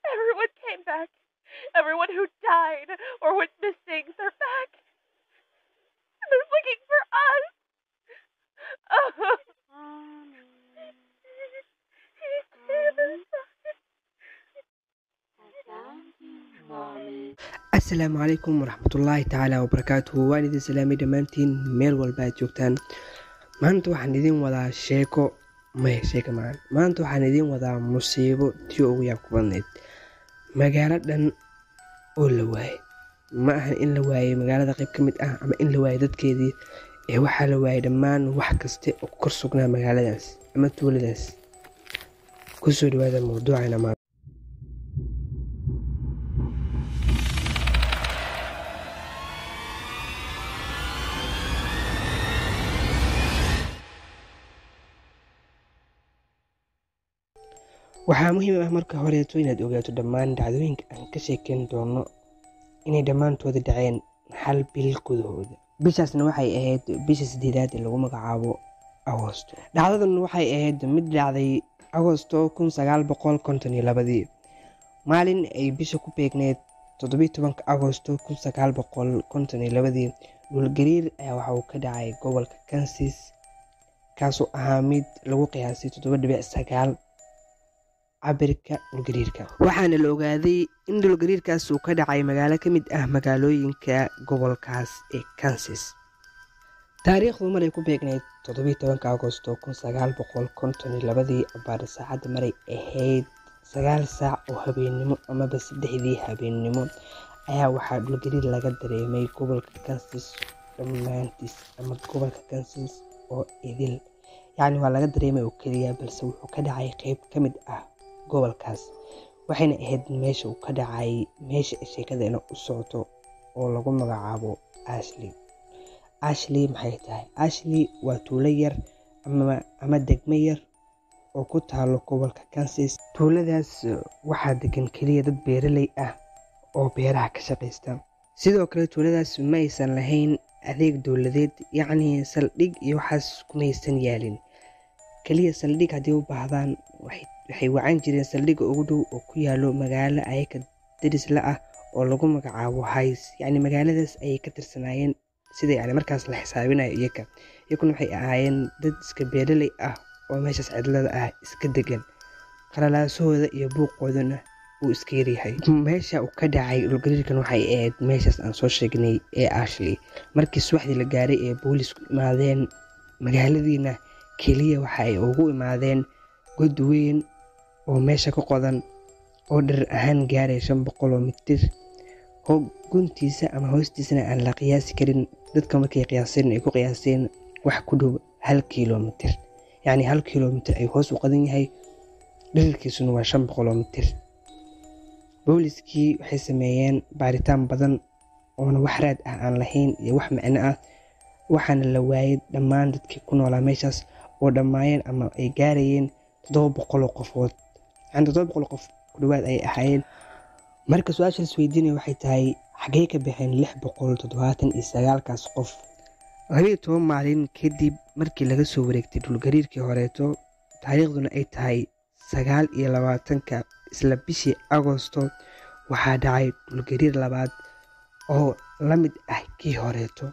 Everyone came back. Everyone who died or went missing, they're back. And they're looking for us. asalaamu calaykum waraxmatullaahi tacaala wabarakaatuhu waan idin salaamay dhammaantiin meel walba aad joogtaan maanta waxaan idin wadaa sheeko maya sheeka maan maanta waxaan idin wadaa musiibo tii ugu yaab ku badnayd magaalo dhan oo la waayay ma ahan in la waayay magaalada qayb ka mid ah ama in la waayay dadkeedii ee waxaa la waayay dhammaan wax kaste oo kor sugnaa magaaladaas ama tuuladaas kusoo dhawaada mawduucana maanta waxaa muhiim ah marka horeeto inaad ogaato dhammaan dhacdooyinka aan ka sheekeyn doono inay dhammaantooda dhaceen hal bil gudahooda bishaasna waxay ahayd bisha sideedaad ee lagu magacaabo agosto dhacdadan waxay ahayd mid dhacday agosto kun sagaal boqol konton iyo labadii maalin ay bisha ku beegneyd toddobiyi tobanka agosto kun sagaal boqol konton iyo labadii dhulgariir ayaa waxa uu ka dhacay gobolka kansis kaasoo ahaa mid lagu qiyaasay toddoba dhibic sagaal cabirka dhulgariirka waxaana la ogaaday in dhulgariirkaas uu ka dhacay magaalo ka mid ah magaalooyinka gobolkaas ee kansas taariikhdu maray ku beegnayd toddobiyi tobanka agosto kun sagaal boqol konton iyo labadii abaar saacadda maray ahayd sagaal saac oo habeennimo amaba saddexdii habeennimo ayaa waxaa dhulgariir laga dareemay gobolka kansas dhammaantiis ama gobolka kansas oo idil yacni waa laga dareemay oo keliya balse wuxuu ka dhacay qeyb ka mid ah gobolkaas waxayna ahayd meesha uu ka dhacay meesha sheekadana u socoto oo lagu magacaabo ashley ashley maxay tahay ashley waa tuulo yar ama degmo yar oo ku taalo gobolka kansas tuuladaas waxaa degan keliya dad beeraley ah oo beeraha ka shaqaysta sidoo kale tuuladaas ma aysan lahayn adeeg dowladeed yacni saldhig iyo waxaas kumaysan yaalin keliya saldhig haddii u baahdaan waxay wacan jireen saldhigga ugu dhow oo ku yaalo magaalo ayaka darisla ah oo lagu magacaabo hays yacni magaaladaas ayay ka tirsanaayeen sida yani markaas la xisaabinayo iyaga iyaguna waxay ahaayeen dad iska beeraley ah oo meeshaas cidlada ah iska degan qalalaasahooda iyo buuqoodana uu iska yaryahay meesha uu ka dhacay dhulgariirkan waxay ahayd meeshaas aan soo sheegnay ee ashley markii subaxdii la gaaray ee boolisku imaadeen magaaladiina keliya waxa ay ugu imaadeen god weyn oo meesha ka qodan oo dharar ahaan gaaray shan boqol oo mitir oo guntiisa ama hoostiisana aan la qiyaasi karin dadka markay qiyaaseen ay ku qiyaaseen wax ku dhow hal kilomitir yacni hal kilomitir ay hoos u qadan yahay dherarkiisuna waa shan boqol oo mitir booliskii waxay sameeyeen baaritaan badan oona wax raad ah aan lahayn iyo wax macno ah waxaana la waayay dhammaan dadkii ku noolaa meeshaas oo dhammaayeen ama ay gaarayeen toddoba boqoloo qofood yani toddoba boqol qof ku dhawaad ay ahaayeen marka su-aasha las weydiinaya waxay tahay xaggee ka baxeen lix boqol toddobaatan iyo sagaalkaas qof labiyo toban maalin kadib markii laga soo wareegtay dhulgariirkii horeeto taariikhduna ay tahay sagaal iyo labaatanka isla bishii agosto waxaa dhacay dhulgariir labaad oo la mid ah kii horeeto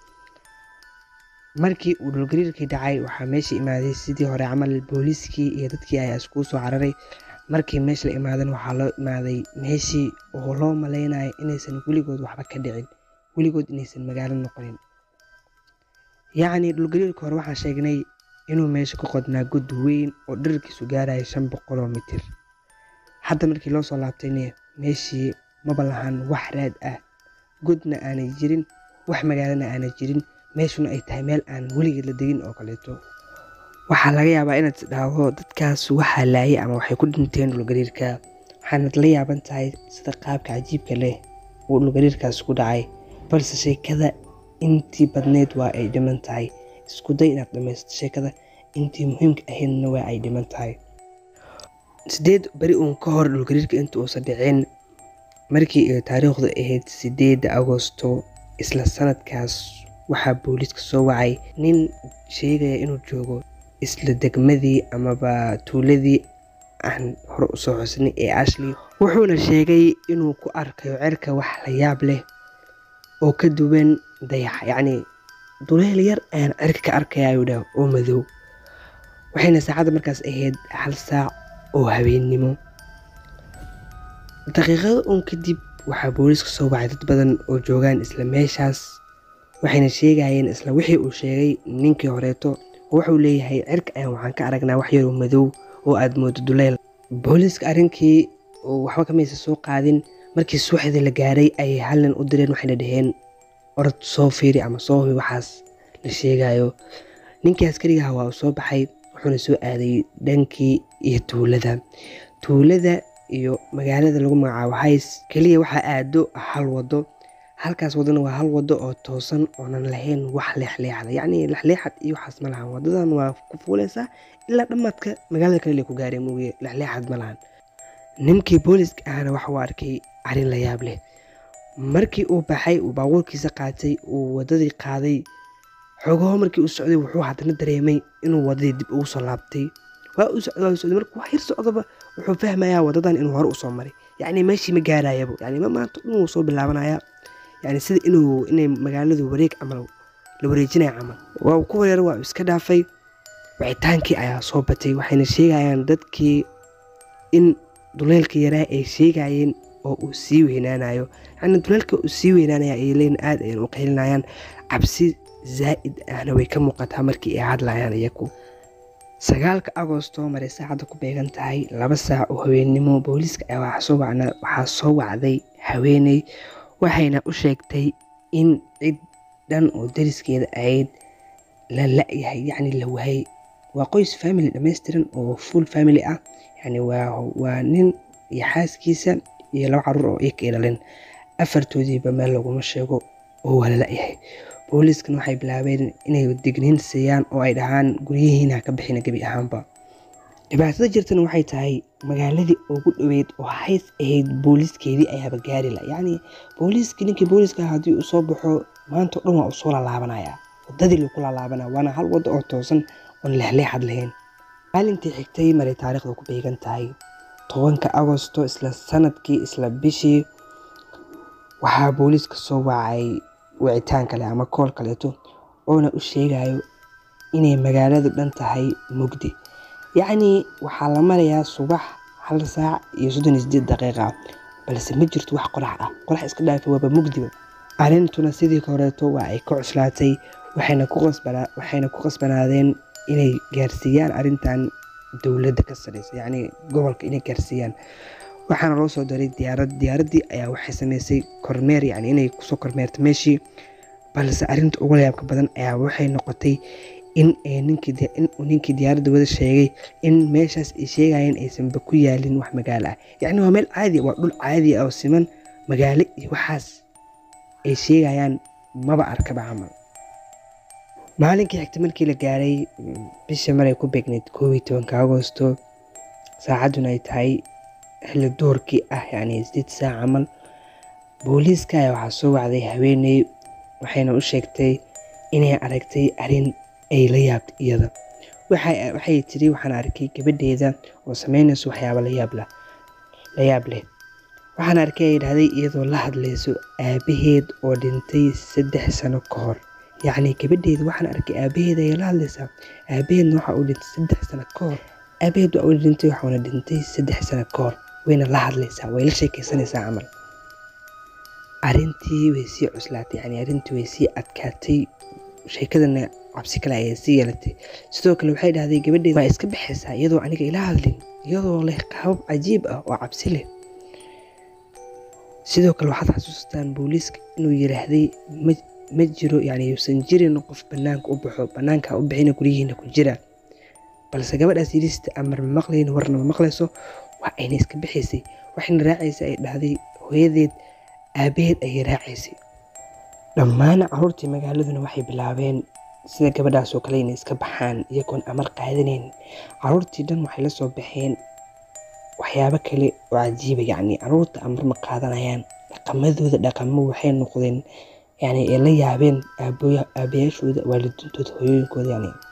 markii uu dhulgariirkii dhacay waxaa meesha imaaday sidii hore camal booliiskii iyo dadkii ayaa iskuu soo cararay markii meesha la imaadan waxaa loo imaaday meeshii oo loo malaynayo inaysan weligood waxba ka dhicin weligood inaysan magaalo noqonin yacni dhulgariirka hore waxaan sheegnay inuu meesha ku qodnaa god weyn oo dherarkiisu gaaraya shan boqoloo mitir hadda markii loo soo laabtayne meeshii maba lahan wax raad ah godna aanay jirin wax magaalana aanay jirin meeshuna ay tahay meel aan weligeed la degin oo kaleeto waxaa laga yaabaa inaad isdhaahdo dadkaas waxaa laayay ama waxay ku dhinteen dhulgariirka waxaanad la yaaban tahay sida qaabka cajiibka leh uu dhulgariirkaas ku dhacay balse sheekada intii badneyd waa ay dhiman tahay isku day inaad dhamaysto sheekada intii muhiimka ahaydna waa ay dhiman tahay sideed beri uun ka hor dhulgariirka inta uusan dhicin markii ay taariikhdu ahayd sideedda agosto isla sanadkaas waxaa booliiska soo wacay nin sheegaya inuu joogo isla degmadii amaba tuuladii aan hore usoo xusnay ee ashley wuxuuna sheegay inuu ku arkayo cirka wax la yaab leh oo ka duwan dayaxa yacni duleel yar ayaan cirka ka arkaya ayuu dhah oo madow waxayna saacadda markaas ahayd hal saac oo habeennimo daqiiqado un kadib waxaa booliiska soo wacay dad badan oo joogaan isla meeshaas waxayna sheegayeen isla wixii uu sheegay ninkii horeeto wuxuu leeyahay cirka ayaan waxaan ka aragnaa wax yaroo madow oo aad moodo duleel booliiska arrinkii waxba kamaysa soo qaadin markii suuxdii la gaaray ayay hal nin u direen waxayna dhaheen orod soo fiiri ama soo hubi waxaas la sheegayo ninkii askarigaha waa uu soo baxay wuxuuna soo aaday dhankii iyo tuulada tuulada iyo magaalada lagu magacaabo hays keliya waxaa aado hal wado halkaas wadona waa hal wado oo toosan oonan lahayn wax leexleexda yacni lexleexad iyo waxaas ma lahan wadadan waa ku fuuleysaa ilaa dhammaadka magaalada kale ku gaareen mooye lexleexad ma lahan ninkii booliska ahna waxa uu arkay arrin la yaab leh markii uu baxay uu baabuurkiisa qaatay uu wadadii qaaday xogaho markii uu socday wuxuu haddana dareemay inuu wadadii dib ugu soo laabtay waa uu socday waa uu socday markuu wax yar socdaba wuxuu fahmayaa wadadan inuu hore usoo maray yacni meeshii ma gaarayaba yacni ma maanta inuu soo bilaabanaya yacni sida inuu inay magaaladu wareeg camal la wareejinaya camal waa uu ku wareero waa uu iska dhaafay wicitaankii ayaa soo batay waxayna sheegayaan dadkii in duleelka yaraa ay sheegayeen oo uu sii weynaanayo yacni duleelka uu sii weynaanaya ay leeyiin aad ayaan u qaylinayaan cabsi zaa'id ahna way ka muuqataa markii ay hadlayaan iyagu sagaalka agoosto maray saacadda ku beegan tahay laba saac oo haweennimo booliiska ayaa waxaa soo wacday haweeney waxayna u sheegtay in cid dhan oo dariskeeda ahayd la la-yahay yacni la waayay waa qoys family dhammaystiran oo full family ah yacni waa waa nin iyo xaaskiisa iyo laba caruur oo iyaka ilaleen afartoodiiba meel laguma sheego oo waa la la-yahay booliiskan waxay bilaabeen inay digniin siiyaan oo ay dhahaan guryihiina ka bixina gebi ahaanba dhibaatada jirtana waxay tahay magaaladii ugu dhoweyd oo hays ahayd booliiskeedii ayaaba gaari la yacni booliiskii ninkii booliiska haddii uu soo baxo maanta o dhan waa uu soo laalaabanaya wadadii lagu laalaabanaya waana hal waddo oo toosan oon leexleexad lahayn maalintii xigtay maray taariikhda ku beegan tahay tobanka agosto isla sanadkii isla bishii waxaa booliiska soo wacay wicitaan kale ama kool kaleeto oona u sheegayo inay magaaladu dhan tahay mugdi yacnii waxaa la marayaa subax hal saac iyo soddon iyo sideed daqiiqa balse ma jirto wax qorax ah qorax iska dhaafi waaba mugdiba arrintuna sidii horeeto waa ay ka cuslaatay waxayna ku qasbanaadeen inay gaarsiiyaan arrintan dowladda ka sareysa yacnii gobolka inay gaarsiiyaan waxaana loo soo daray diyaarad diyaaraddii ayaa waxay sameysay kormeer yacni inay kusoo kormeerto meeshii balse arrinta ugu layaabka badan ayaa waxay noqotay in ninkii ninkii diyaaradda wada sheegay in meeshaas ay sheegayeen aysanba ku yaalin wax magaalo ah yacni waa meel caadi waa dhul caadi ah oo siman magaalo iyo waxaas ay sheegayaan maba arkaba camal maalinkii xigta markii la gaaray bisha maray ku beegnayd koob iyo tobanka agosto saacadduna ay tahay xilli duurkii ah yacni sideed saac camal booliiska ayaa waxaa soo wacday haweeney waxayna u sheegtay inay aragtay arrin ay la yaabta iyada waxay tiri waxaan arkay gabadheeda oo sameynayso waxyaaba layaab la yaab leh waxaan arkay ay dhahday iyadoo la hadlayso aabaheed oo dhintay saddex sano ka hor yacni gabadheeda waxaan arkay aabaheed ayay la hadlaysaa aabaheedna waxa uu dhintay saddex sano ka hor aabaheed waa uu dhintay waxuuna dhintay saddex sano ka hor wayna la hadlaysaa way la sheekaysanaysaa camal arrintii way sii cuslaatay yani arrintii way sii adkaatay sheekadana cabsi kale ayay sii yeelatay sidoo kale waxay dhahday gabadheed waa iska baxaysaa iyadoo aniga ila hadlin iyadoo leh qaabab cajiib ah oo cabsi leh sidoo kale waxaad xasuustaan booliiska inuu yiraahday ma jiro yani yuusan jirin qof banaanka u baxo banaanka u bixina guryihiina ku jira balse gabadhaas yirista amar ma maqlayn warna ma maqlayso waa ayna iska bixaysay waxayna raacaysa ay dhahday hooyadeed aabaheed ayay raacaysay dhammaan caruurtii magaaladuna waxay bilaabeen sida gabadhaasoo kale inay iska baxaan iyagoon amar qaadanayn caruurtii dhan waxay la soo baxeen waxyaabo kale oo cajiiba yacni caruurta amar ma qaadanayaan dhaqamadooda dhaqamo waxay noqdeen yani ay la yaabeen aabayaashooda waalidiintooda hooyooyinkooda yani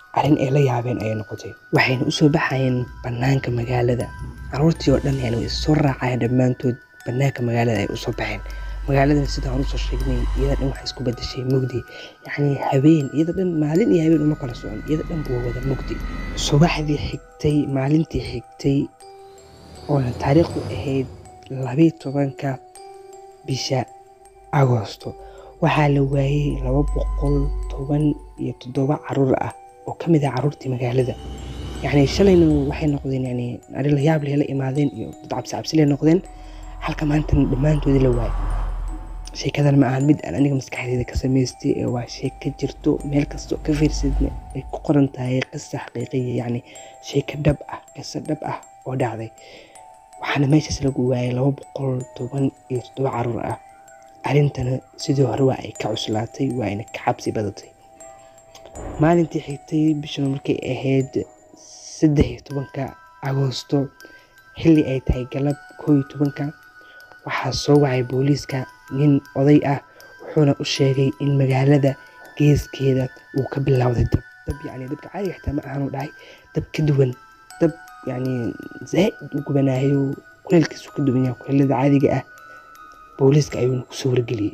arrin ay la yaabeen ayay noqotay waxayna usoo baxayeen bannaanka magaalada caruurtii oo dhan yani way soo raacayeen dhammaantood bannaanka magaalada ay usoo baxeen magaaladan sidaan hore usoo sheegnay iyada dhan waxay isku bedeshay mugdi yacni habeen iyada dhan maalin iyo habeen uma kala socon iyada dhan buu wada mugdi subaxdii xigtay maalintii xigtay oona taariikhdu ahayd labiyi tobanka bisha agoosto waxaa la waayey laba boqol toban iyo toddoba caruur ah oo ka mid ah caruurtii magaalada yacni shalayna waxay noqdeen yani arrin la yaab leh la imaadeen iyo dad cabsi cabsi leh noqdeen halka maantana dhammaantoodii la waayay sheekadan ma ahan mid aan aniga maskaxdeeda ka samaystay ee waa sheeko jirto meel kastoo ka fiirsadna ay ku qoran tahay qisa xaqiiqiya yacni sheeko dhab ah qiso dhab ah oo dhacday waxaana meeshaas lagu waayay laba boqol toban iyo toddoba caruur ah arrintana sidii hore waa ay ka cuslaatay waa ayna ka cabsi badatay maalintii xigtay bishana markay ahayd saddex iyo tobanka agoosto xilli ay tahay galab koo iyo tobanka waxaa soo wacay booliiska nin oday ah wuxuuna u sheegay in magaalada geeskeeda uu ka bilowday dab dab yacni dabka caadiga xitaa ma ahanuu dhahay dab ka duwan dab yacni zaa'id u gubanaayo kuleelkiisu ka duwan yahay kuleelada caadiga ah booliiska ayuuna kusoo wargeliyey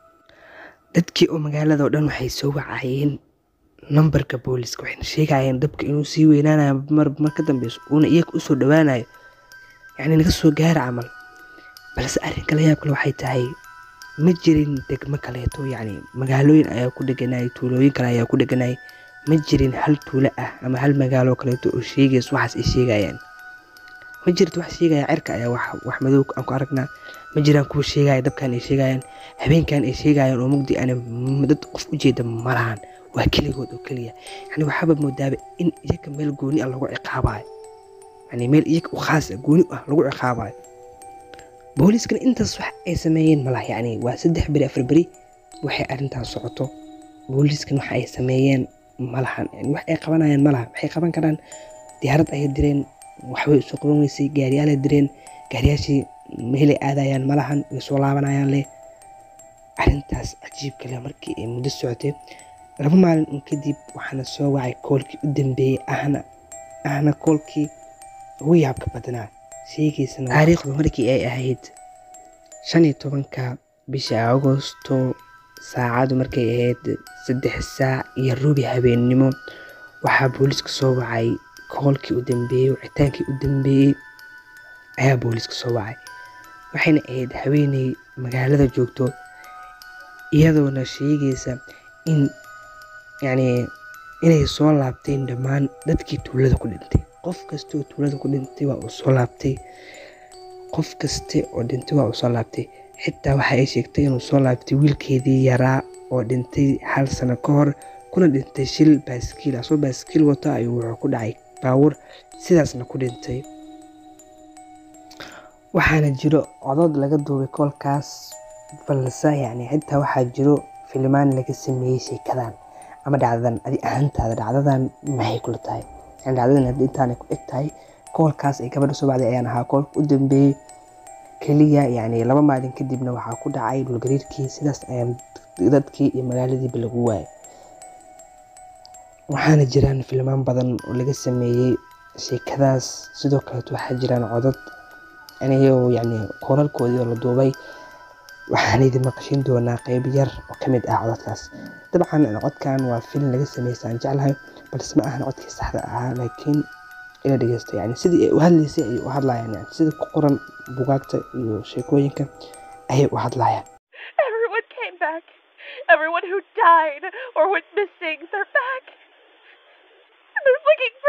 dadkii oo magaalada oo dhan waxay soo wacayeen nambarka booliiska waxayna sheegayeen dabka inuu sii weynaanayo mar mar ka dambeyso uuna iyaga usoo dhowaanayo yacni naga soo gaara camal balse arrinka la yaab kale waxay tahay ma jirin degmo kaleeto yacni magaalooyin ayaa ku dheganayay tuulooyin kale ayaa ku dheganayay ma jirin hal tuulo ah ama hal magaalo kaleeto oo sheegayso waxaas ay sheegayaan ma jirto wax sheegaya cirka ayaa wax wax madow aan ku aragnaa ma jiraan kuwa sheegaya dabkan ay sheegayaan habeenkan ay sheegayaan oo mugdi ana dad qof u jeeda ma lahan waa keligood oo keliya yani waxaaba moodaaba in iyaga meel gooni ah lagu ciqaabayo yani meel iyaga u khaas ah gooni ah lagu ciqaabayo booliiskana intaas wax ay sameeyeen malaha yani waa saddex beri afar beri waxay arrintaas socoto booliiskan waxa ay sameeyeen malahan yani wax ay qabanayaan malaha waxay qaban karaan diyaarad ayay direen waxbay usoo qaban weysay gaariyaalay direen gaariyaashii meelay aadayaan malahan way soo laabanayaan leh arrintaas cajiibka leh markii ay muddo socotay laba maalin un kadib waxaana soo wacay koolkii u dambeeyey ahna ahna koolkii ugu yaabka badnaa sheegiisana taariikhdu markii ay ahayd shan iyo tobanka bisha agosto saacadu markay ahayd saddex saac iyo rubi habeennimo waxaa booliiska soo wacay koolkii u dambeeyey wicitaankii u dambeeyey ayaa booliiska soo wacay waxayna ahayd haweeney magaalada joogto iyadoona sheegaysa in yacni inay soo laabteen dhammaan dadkii tuulada ku dhintay qof kasta oo tuulada ku dhintay waa uu soo laabtay qof kaste oo dhintay waa uu soo laabtay xitaa waxa ay sheegtay inuu soo laabtay wiilkeedii yaraa oo dhintay hal sano ka hor kuna dhintay shil baaskiil asoo baaskiil wato ayuu wuxuu ku dhacay baawur sidaasna ku dhintay waxaana jiro codod laga duubay koolkaas balse yacni xitaa waxaa jiro filimaan laga sameeyey sheekadan ama dhacdadan adi ahaantaada dhacdadan maxay kula tahay yani dhacdadan haddii intaanay ku eg tahay koolkaas ay gabadha soo bacday ayaan ahaa koolka u dambeeyey keliya yacni laba maalin kadibna waxaa ku dhacay dhulgariirkii sidaas ayaan dadkii iyo magaaladiiba lagu waayay waxaana jiraan filmaan badan oo laga sameeyey sheekadaas sidoo kaleeto waxaa jiraan codod anigoo yacni koolalkoodii oo la duubay waxaan idin maqashin doonaa qeyb yar oo ka mid ah cododkaas dabcan codkan waa film laga sameysay aan jeclahay balse ma ahan codkii saxda ahaa laakiin ila dhegeysta yani sidii ay u hadlaysay ayay u hadlayaan yani sida ku qoran bugaagta iyo sheekooyinka ayay u hadlayaan Everyone came back. Everyone who died or went missing, they're back. And they're looking